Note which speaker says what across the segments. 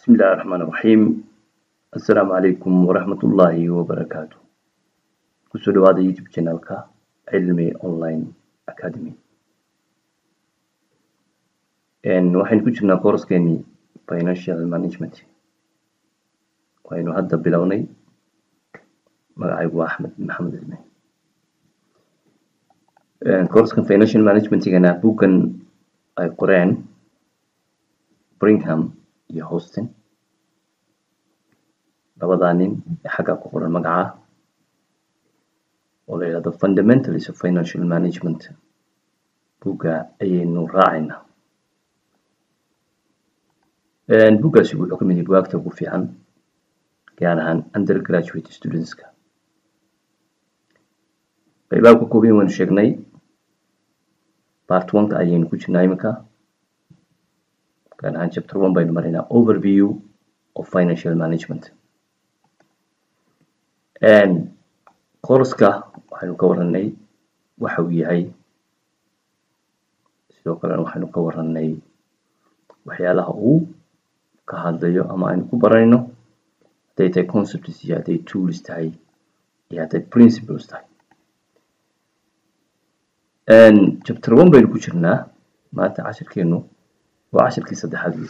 Speaker 1: بسم الله الرحمن الرحيم السلام عليكم ورحمة الله وبركاته kusoo dhawaada youtube channelka cilmi online academy waxaynu ku jirnaa kooraskeenii financial management waynu hadda bilownay magacaygu waa axmed maxamed cilmi kooraskan financial managementigana buggan ay qoreen bringham iyo hostin labadaa nin ee xagga ku qoran magaca oo la yidhahdo fundamentals of financial management bugga ayaynu raacaynaa buggaasi wuxuu ka mid yahay bugaagta ugu fiican gaar ahaan undergraduate studentska qaybaha ka kooban waynu sheegnay part one-ka ayaynu ku jirnaa iminka gaar ahaan chapter one baynu maraynaa overview of financial management kooraska waxaynu ka waranay waxa uu yahay sidoo kalena waxaynu ka waranay waxyaalaha uu ka hadlayo ama aynu ku baranayno hadday tahay concepts iyo hadday tools tahay iyo hadday principles tahay chapter one baynu ku jirnaa maanta cashirkeenu waa cashirkii saddexaad wey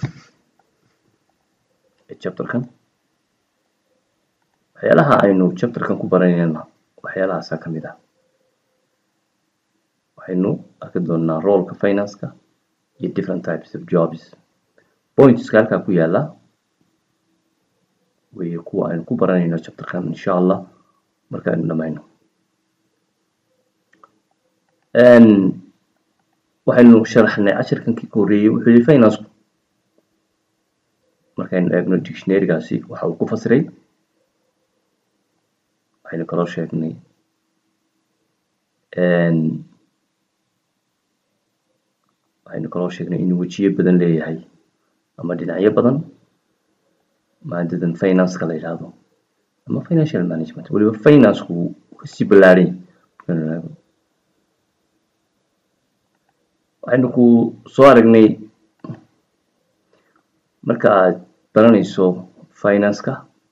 Speaker 1: ee chapterkan waxyaalaha aynu chapterkan ku baranayna waxyaalahaasaa ka mid ah waxaynu arki doonaa roolka financeka iyo different types of jobs pointska halkaa ku yaala wey kuwa aynu ku baranayno chapterkan insha allah marka aynu dhamayno waxaynu sharaxnay cashirkankii ka horreeyey wuxuu yihi financeku markaynu eegno dictionarygaasi waxa uu ku fasiray waxaynu kaloo sheegnay waxaynu kaloo sheegnay inuu wejiyo badan leeyahay ama dhinacyo badan maadadan financeka la yidhaahdo ama financial management weliba financeku wuu kasii ballaarhay waxaynu ku soo aragnay marka aad baranayso financeka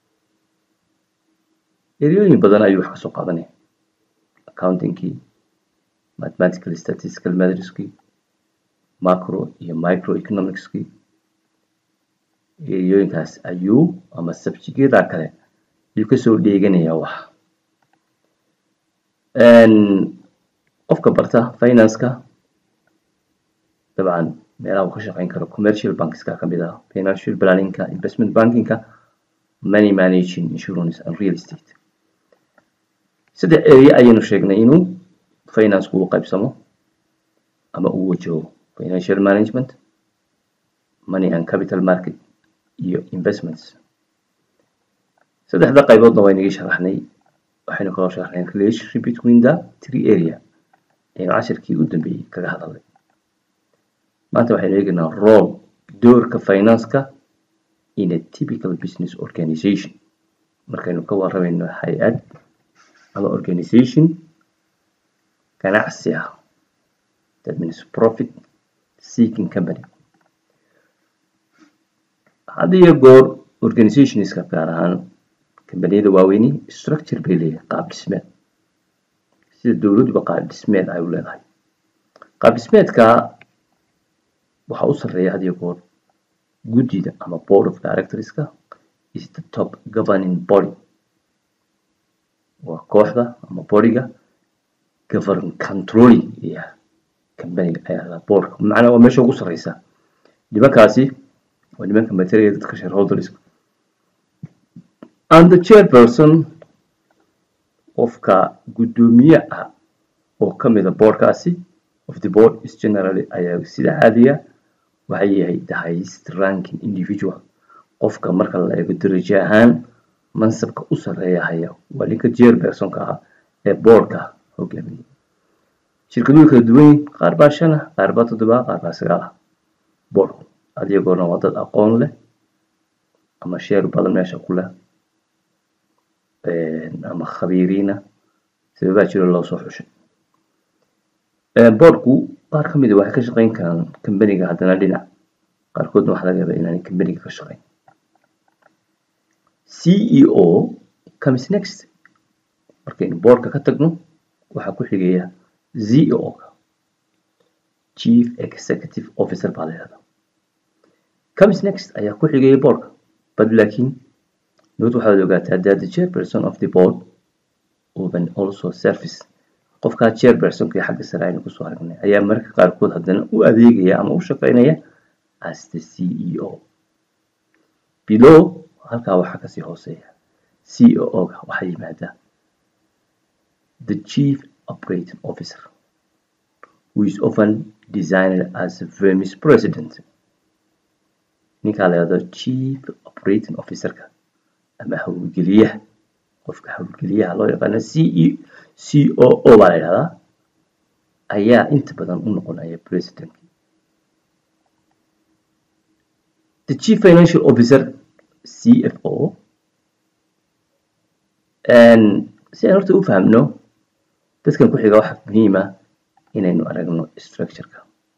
Speaker 1: eryooyin badan ayuu wax ka soo qaadanaya accountingkii mathematical statistical methodskii macro iyo micro economicskii eryooyinkaas ayuu ama sabjigyadaa kale ayuu kasoo dheeganayaa wax qofka barta financeka dabcan meelaha uu ka shaqeyn karo commercial bankska kamid ah financial planningka investment bankingka money managing insurance and real estate saddex area ayaynu sheegnay inuu financeku u qaybsamo ama uu wajaho financial management money and capital market iyo investments saddexda qayboodna waynagii sharaxnay waxaynu kaloo sharaxnay relationship between the three area ayaynu cashirkii u dambeeyey kaga hadalnay maanta waxaynu eegaynaa role doorka financeka in a typical business organization markaynu ka waramayno hay-ad ama organization ganacsi ah that means profit seeking company had iyo goor organizationska gaar ahaan kambaniyada waaweyni structure bay leeyahay qaab dhismeed sida dowladuba qaab dhismeed ay u leedahay qaab dhismeedka waxaa u sarreeya had iyo goor guddida ama board of directorska is the top governing body waa kooxda ama bodiga govern controlling iyo companiga ayaa boardka macnaa waa meesha ugu sarreysa nimankaasi waa nimanka materiya dadka shareholderska and the chairperson qofka guddoomiye ah oo kamida boardkaasi of the board is generally ayaa sida caadiya waxay yahay the highest ranking individual qofka marka la eego darajo ahaan mansabka u sarreeya haya waa ninka chairpersonka ah ee boardka hogaamiya shirkaduhu kala duwan yihin qaar baa shan ah qaar baa toddoba qaar baa sagaal ah boardku adiyagoona waa dad aqoon leh ama sheer badan meesha ku leh ama khabiiriina sababaa jiro loo soo xushay boardku qaar ka mida waxay ka shaqeyn karaan kambaniga haddana dhinac qaarkoodna waxaa laga yaabaa inaanay kambaniga ka shaqeyn ceo comes next markaynu boardka ka tagno waxaa ku xigaya ceo-ga chief executive officer baa la yihahdaa comes next ayaa ku xigaya boardka but laakiin nood waxaad ogaataa that the chairperson of the board open also service qofkaa chairpersonka xagga sare aynu kusoo aragnay ayaa mararka qaarkood haddana u adeegaya ama u shaqeynaya as the ceo below halkaa waxaa kasii hooseeya ceo-ga waxaa yimaada the chief operating officer who is often designed as a firm's president ninkaa la yihahdo chief operating officerka ama howlgeliyaha qofka howlgeliyaha loo yaqaano c e c o o baa la yidhahdaa ayaa inta badan u noqonaya president the chief financial officer c f o si aan horta u fahamno dadkan ku xiga waxa muhiima inaynu aragno structureka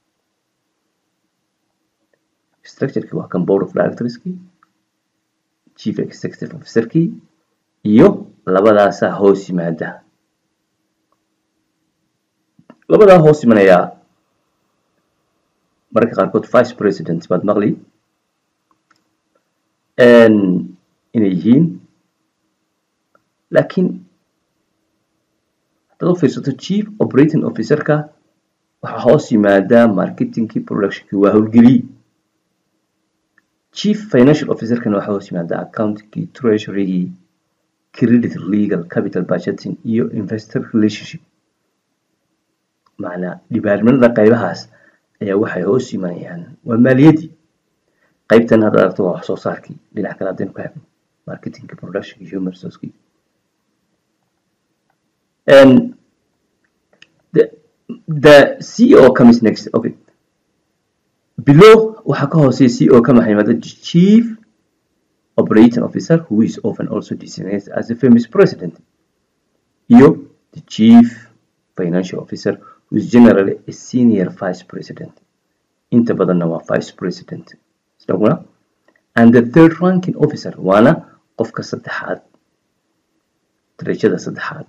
Speaker 1: structureki waa kan board of directorski chief executive officerkii iyo labadaasaa hoos yimaada labadaa hoos imanayaa mararka qaarkood vice president baad maqli inay yihiin laakiin haddaad u fiirsato chief operating officerka waxaa hoos yimaada marketingkii productionkii waa howlgeliyey chief financial officerkana waxaa hoos yimaada accountingkii treasurygii credit legal capital budgeting iyo investor relationship macnaa dhibaarmanada qaybahaas ayaa waxay hoos yimanayaan waa maaliyaddii qaybtan hadda aragto waa wax soo saarkii dhinac kale haddaynu ka hegno marketingkii productionkii human resourcekii and the the CEO comes next okay below waxaa ka hooseeya CEO ka maxay yimaada chief operating officer who is often also designated as the firm's president iyo the chief financial officer who is generally a senior vice president inta badanna waa vice president isaguna and the third ranking officer waana qofka saddexaad darajada saddexaad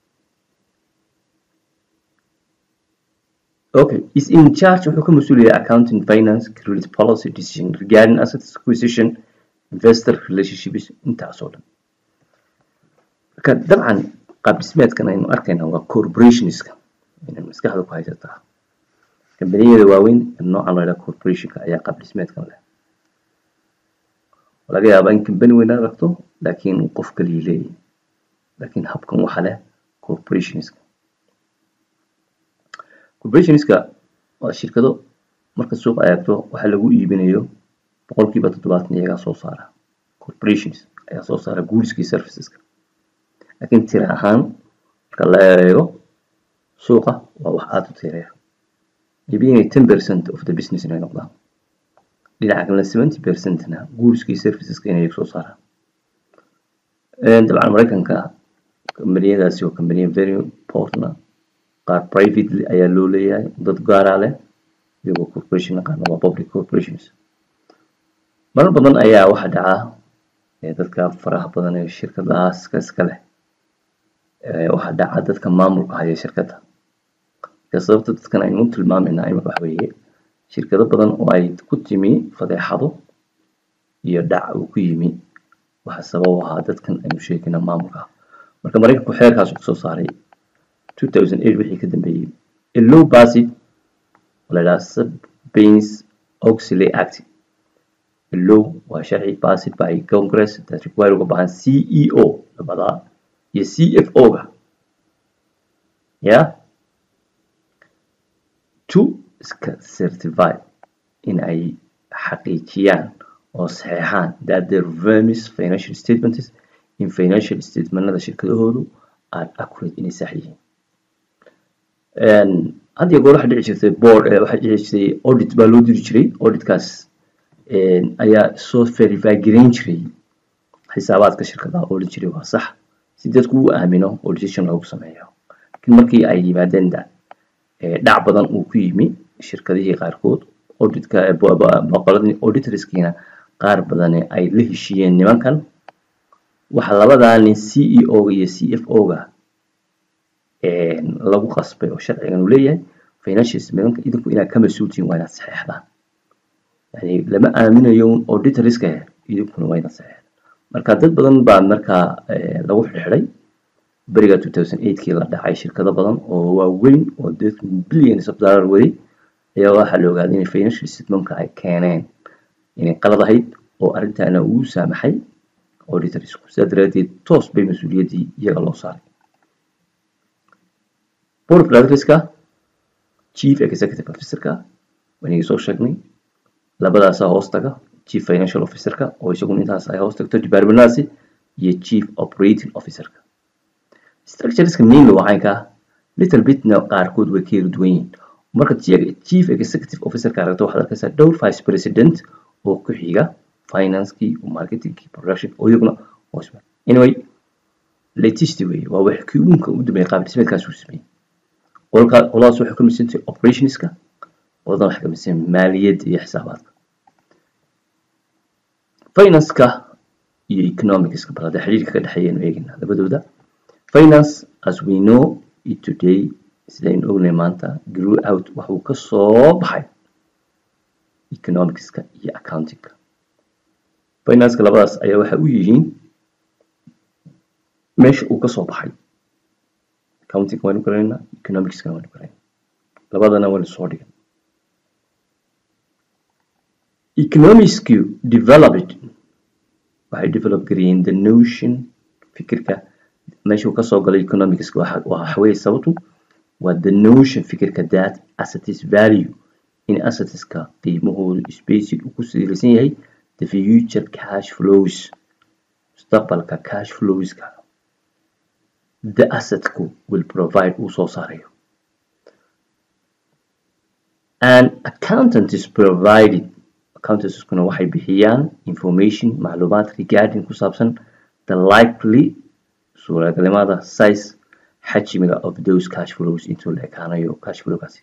Speaker 1: okay is in charge wuxuu ka mas-uulaya accounting finance credit policy decision regarding assets acquisition investor relationships intaasoo dhan marka dabcan qaab dhismeedkan aynu arkayna waa corporationska inay maskaxda ku haysataa kambaniyada waaweyn noocan loo yidhaha corporationka ayaa qaab dhismeedkan leh laga yaabaa in kambani weyn aad aragto laakiin qof kaliya leeyahy laakiin habkan waxa leh corporationska corporationska waa shirkado marka suuqa eegto waxa lagu iibinayo boqolkiiba toddobaatan iyagaa soo saara corporations ayaa soo saara goodskii serviceska laakiin tira ahaan marka la eego suuqa waa wax aada u tireeya maybe inay ten percent of the business inay noqdaan dhinaca kalena seventy percentna goodskii serviceska inay soo saaraan dabcan maraykanka kambaniyadaasi waa kambaniya very important qaar privately ayaa loo leeyahay dad gaaraa leh iyagoo corporation qaarna waa public corporations marar badan ayaa waxa dhacaa dadka faraha badan ee shirkadahaas ka iska leh waxaa dhaca dadka maamulka haya shirkadda marka sababta dadkan aynu u tilmaamayna imika waxa weeye shirkado badan oo ay ku timi fadeexado iyo dhac uu ku yimi waxa sabab u ahaa dadkan aynu sheegayna maamulka marka maraykanku xeerkaas kusoo saaray 2008 wixii ka dambeeyey a low basid oo la yidhaha Sarbanes Oxley Act a law waa sharci passed by Congress that require uga baahan CEO labadaa iyo CFO-ga yeah to iska certify in ay xaqiijiyaan oo saxeexaan that their firm's financial statements in financial statementada shirkadahoodu are accurate inay sax yihiin had iyo goor waxaa dhici jirtay board waxaa dhici jirtay audit baa loo diri jiray auditkaas ayaa soo verify gareyn jiray xisaabaadka shirkadaha oo odhan jiray waa sax si dadku u aamino auditation loogu sameeyo laakiin markii ay yimaadeen dhac badan uu ku yimi shirkadihii qaarkood auditka boqoladii auditorskiina qaar badan ay la heshiiyeen nimankan waxa labadaa nin c e o ga iyo c f o ga lagu qasbay oo sharcigan uu leeyahay financial statementka idinku inaad ka mas-uultihiin waa inaad saxeexdaan yani lama aaminayo auditorska idinkuna waa inaad saxeexdaan marka dad badan baa markaa lagu xidhay beriga 2008kii la dhacay shirkado badan oo waaweyn oo dadku billions of dollar waday ayaa waxaa la ogaaday inay financial statementka ay keeneen inay qalad ahayd oo arrintaana uu saamaxay auditorsku sidaa daraadeed toos bay mas-uuliyaddii iyaga loo saaray board of directorska chief executive officerka wanigi soo sheegnay labadaasaa hoos taga chief financial officerka oo isaguna intaas ay hoos tagto departmentadaasi iyo chief operating officerka structureska mainly waa caynka little bitna qaarkood way ka yara duwan yihiin marka chief executive officerka aragto waxaad arkaysaa dhowr vice president oo ku xiga financekii marketingkii production oo iyaguna hoos anyway latest wey waa wax kii uunka u dambeeyay qaab dhismeedkaas uu sameeyey qolka qoladaas waxay ka midsantahay operationska qoladan waxay ka midsan maaliyadda iyo xisaabaadka financeka iyo economicska bal hadda xiriirka ka dhexeeyaynu eegina labadooda finance as we know it today sidaynu ognay maanta grew out waxuu ka soo baxay economicska iyo accountingka financeka labadaas ayaa waxa u yihiin meesha uu ka soo baxay accounting waanu garanayna economicskana waanu garanayna labadana waanu soo dhigan economicsku developed waxay develop gareeyeen the notion fikirka meeshuu kasoo galay economicska waa waxaweye sababtu waa the notion fikirka that assets value in assetska qiimahoodu spaced uu ku silaysan yahay the future cash flows mustaqbalka cash flowska the assetku will provide uu soo saarayo and accountant is provided accountantskuna waxay bixiyaan information macluumaad regarding ku saabsan the likely suuragalnimada size xajmiga of those cash flows intuu la ekaanayo cash flowgaasi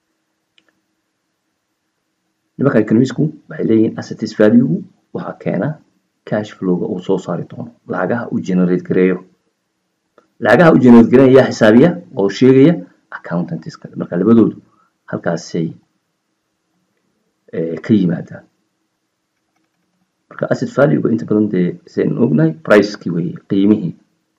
Speaker 1: nimanka economisku waxay leeyihiin assets value waxaa keena cash flowga uu soo saari doono lacagaha uu generate gareeyo lacagaha uu generate gareeya yaa xisaabiya oo sheegaya accountantska marka labadoodu halkaasay ka yimaadaan marka asset valuega inta badan dee sidaynu ognahay pricekii weeye qiimihii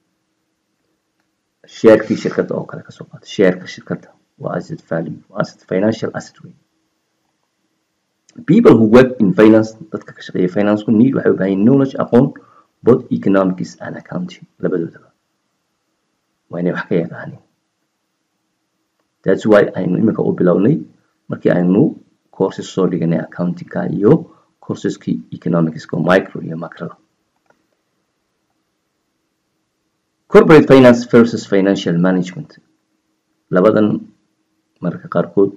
Speaker 1: sheerkii shirkadda oo kale kasoo qaata sheerka shirkadda waa asset value waa asset financial asset wey people who work in finance dadka ka shaqeeya financeku need waxay u baahan yihin knowledge aqoon both economics and accounting labadoodaba waa inay wax ka yaqaanin that's why aynu iminka u bilownay markii aynu courses soo dhiganay accountingka iyo courseski economicska oo micro iyo macroda corporate finance versus financial management labadan mararka qaarkood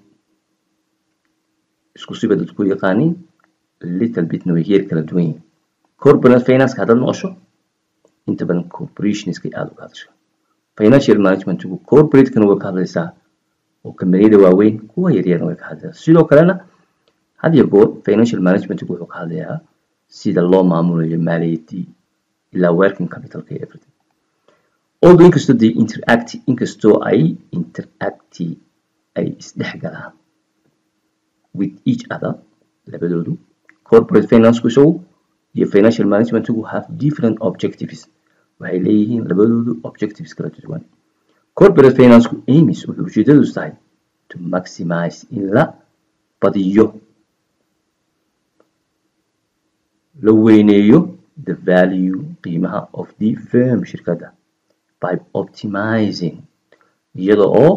Speaker 1: isku siba dadku yaqaaniin little bitna way heer kala duwan yihin corporate finance haddaad noqosho inta badan corporationska aada uga hadasho financial managementku corporatekana way ka hadlaysaa oo kambaniyada waaweyn kuwa yaryarna way ka hadlaysaa sidoo kalena had iyo goor financial managementku wuxuu ka hadlayaa sida loo maamulayo maaliyaddii ilaa working capitalka iyo everything although inkastoo they interact inkastoo ay interacti ay isdhex galaan with each other labadoodu corporate financeku isagu iyo financial managementku have different objectives waxay leeyihiin labadoodu objectives kala duwan corporate financeku amis wuxuu ujeedadiisu tahay to maximize in la badiyo la weyneeyo the value qiimaha of the firm shirkadda by optimizing iyada oo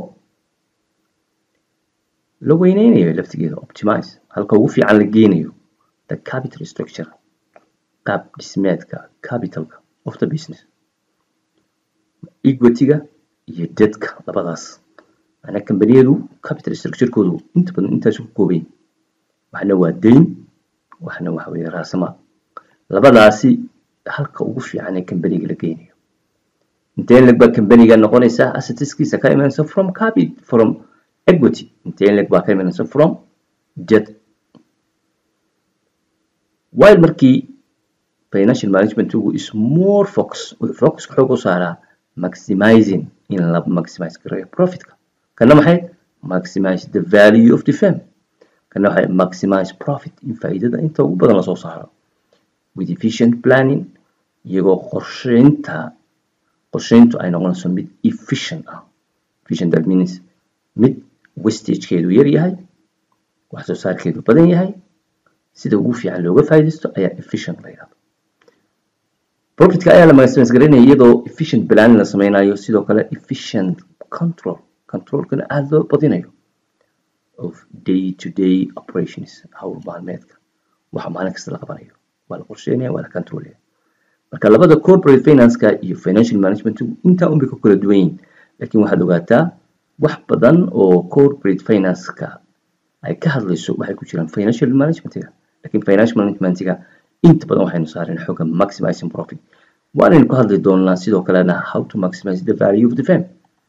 Speaker 1: la weyneynayo laftigeeda optimize halka ugu fiican la geenayo the capital structure qaab dhismeedka capitalka of the business equityga iyo dedka labadaas macnaa kambaniyadu capital structurekoodu inta badan intaas ku koobayn waxna waa dayn waxna waxa weeye raasamaal labadaasi halka ugu fiican ee kambaniga la geynayo intee leg baa kambaniga noqonaysaa assetskiisa ka imanaysa from capit from equity intee leg baa ka imanaysa from debt while markii financial managementigu is more focus wuxuu focuska xoog u saaraa maximizing in la maximize gareeyo profitka kana maxay maximize the value of the firm kana waxay maximize profit in faa'iidada inta ugu badan lasoo saaro with efficient planning iyagoo qorsheynta qorsheyntu ay noqonayso mid efficient ah efficient that means mid wastagekeedu yar yahay wax soo saarkeedu badan yahay sida ugu fiican looga faa'iidaysto ayaa efficient la yidhahdo profitka ayaa la maximize garanaya iyadoo efficient planning la sameynayo sidoo kale efficient control controlkana aada loo badinayo of day to day operations hawl maalmeedka waxa maalin kasta la qabanayo waa la qorsheynaya waa la controlaya marka labada corporate financeka iyo financial management intaa unbay ku kala duwan yihin laakiin waxaad ogaataa wax badan oo corporate financeka ay ka hadlayso waxay ku jiraan financial managementiga laakiin financial managementiga inta badan waxaynu saareen xooga maximizing profit waanaynu ku hadli doonaa sidoo kalena how to maximize the value of the firm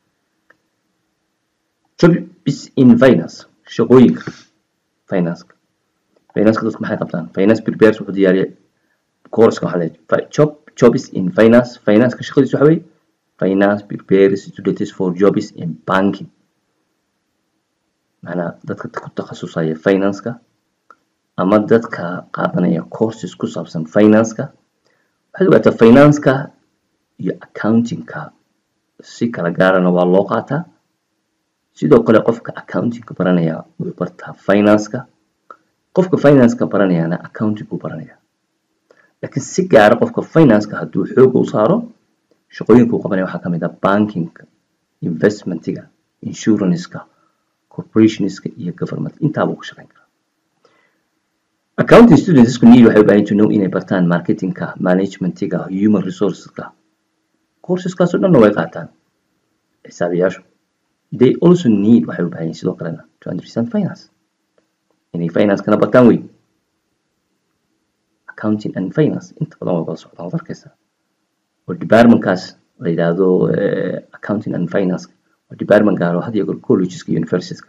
Speaker 1: jobs in finance shaqooyinka financeka financeka dadku maxay qabtaan finance prepares wuxuu diyaariya course waxaa leeyahay job jobs in finance financeka shaqadiisu waxa weeye finance prepares students for jobs in banking macnaa dadka ku takhasusaya financeka ama dadka qaadanaya courses ku saabsan financeka waxaad ogaataa financeka iyo accountingka si kala gaarana waa loo qaataa sidoo kale qofka accountingka baranaya wuxuu bartaa financeka qofka financeka baranayana accounting buu baranaya laakiin si gaara qofka financeka hadduu xooga u saaro shaqooyinka uu qabanaya waxaa kamid ah bankingka investmentiga insuranceka corporationska iyo government intaabuu ka shaqeyn karaa accounting studentsku need waxay u baahan to know inay bartaan marketingka managementiga human resourceska courseskaasoo dhanna way qaataan xisaabiyaashu they also need waxay u baahan yihin sidoo kalena to understand finance inay financekana bartaan wey accounting and finance inta badan way wada socdaan waad arkaysaa oo departmentkaas la yidhaahdo accounting and finance waa department gaar oo had iyo goor collegeska iyo universitieska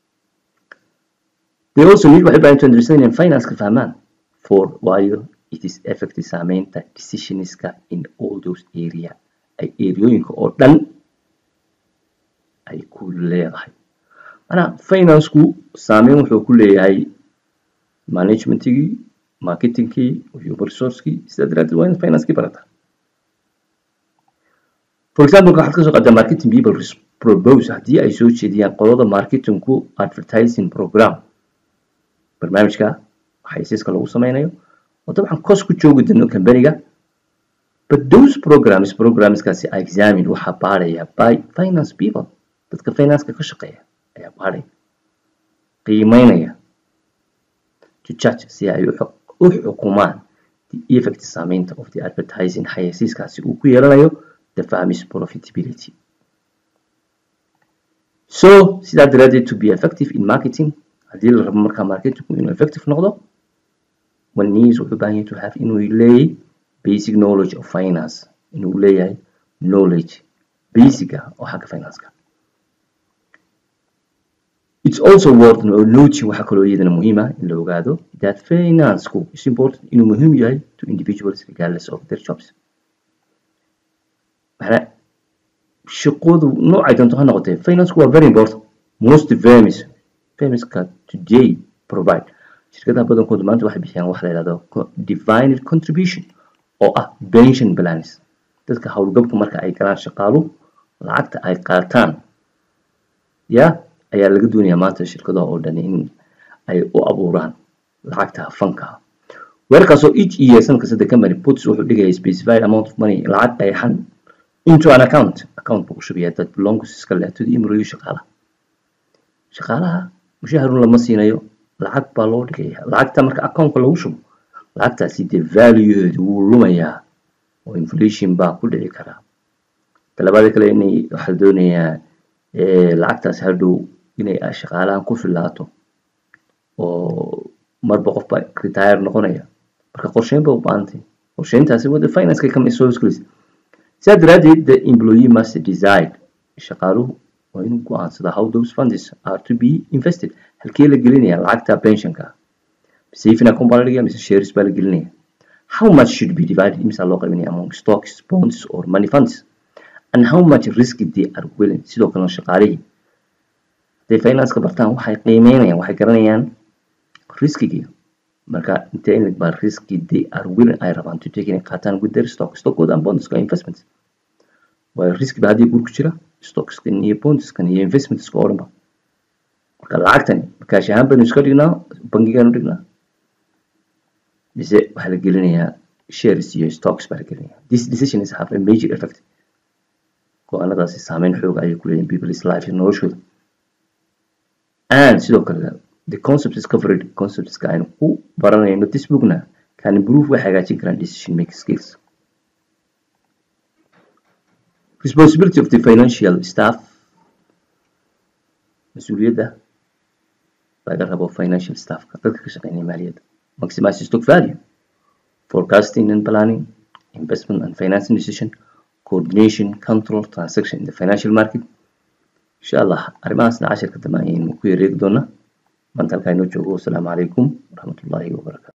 Speaker 1: they also need waxay baahan to understand in finance ka fahmaan for waayo it is effective saameynta decisionska in all those area ay areooyinka oo dhan ay ku leedahay manaa financeku saameyn wuxuu ku leeyahay managementigii marketingkii human resourcekii sidaa daraadeed waa in financekii barataa for example waxaad kasoo qaadaa marketing people propose haddii ay soo jeediyaan qolada marketingku advertising program barnaamijka xaysiiska lagu sameynayo oo dabcan cost ku joogi doono companyga but those programs programskaasi are examined waxaa baaraya by finance people dadka financeka ka shaqeeya ayaa baaraya qiimeynaya to judge si ay u xukumaan the effect saameynta of the advertising xayasiiskaasi uu ku yeelanayo the firm's profitability so sidaa daraadeed to be effective in marketing haddii la rabo markaa marketingku inuu effective noqdo one needs wuxuu baahan yahay to have inuu leeyahay basic knowledge of finance inuu leeyahay knowledge basic ah oo xagga financeka it's also worth noting waxaa kaloo iyadana muhiim ah in la ogaado that financeku is important inuu muhiim yahay to individuals regardless of their jobs maxna shaqoodu noocay doonto ha noqotee financeku waa very important most firms firmska today provide shirkadaha badankoodu maanta waxay bixiyaan waxa la yidhahdo defined contribution oo ah pension plans dadka howlgabka marka ay galaan shaqaalu lacagta ay qaataan ya ayaa laga doonayaa maanta shirkadaha oo dhan in ay u abuuraan lacagta fanka weerarkaasoo each year sanadka sadde company puts wuxuu dhigaya specified amount of money lacag qeexan into an account account buu ku shubayaa that belongs iska leh to the imriyo shaqaalaha shaqaalaha mushaharun lama siinayo lacag baa loo dhigaya lacagta marka accountka lagu shubo lacagtaasi dee valueheedu wuu lumayaa oo inflation baa ku dhici karaa talabaada kale inay waxaa la doonayaa lacagtaasi hadhow inay shaqaalahan ku filaato oo marba qof baa retire noqonaya marka qorsheyn ba u baahantay qorsheyntaasi wada financeka kama soo hosgelaysa sidaa daraadeed the employee must decide shaqaaluhu waa inuu go-aansada how those funds are to be invested halkee la gelinaya lacagta pensionka saving account baa la dhigaya mise shares baa la gelinaya how much should be divided imisa loo qaybinaya among stocks bonds or money funds and how much risk they are willing sidoo kalena shaqaalihii hadday financeka bartaan waxay qiimeynayaan waxay garanayaan riskigii marka intee in baa riski they are willing ay rabaan to take inay qaataan with their stock stockooda and bondska investments waayo riski ba haddii guur ku jira stockskan iyo bondskan iyo investmentska oo dhan ba marka lacagtani makaash ahaan baynu iska dhignaa bangigaanu dhignaa mise waxaa la gelinayaa shares iyo stocks baa la gelinayaa this decision is have a major effect go-aanadaasi saameyn xoog ayay ku leeyihin people's life noloshooda and sidoo kale the concept is covered conceptska aynu ku baranayno this bookna can improve way hagaajin karaan decision making skills responsibility of the financial staff mas-uuliyadda laga rabo financial staffka dadka ka shaqeynaya maaliyadda maximize stock value forecasting and planning investment and financing decision coordination control transaction in the financial market insha allah arrimahaasna cashirka dambe ayaynu ku yareegi doonaa maanta halkaa inoo joogo wasalaamu calaykum waraxmatullaahi wabarakaatu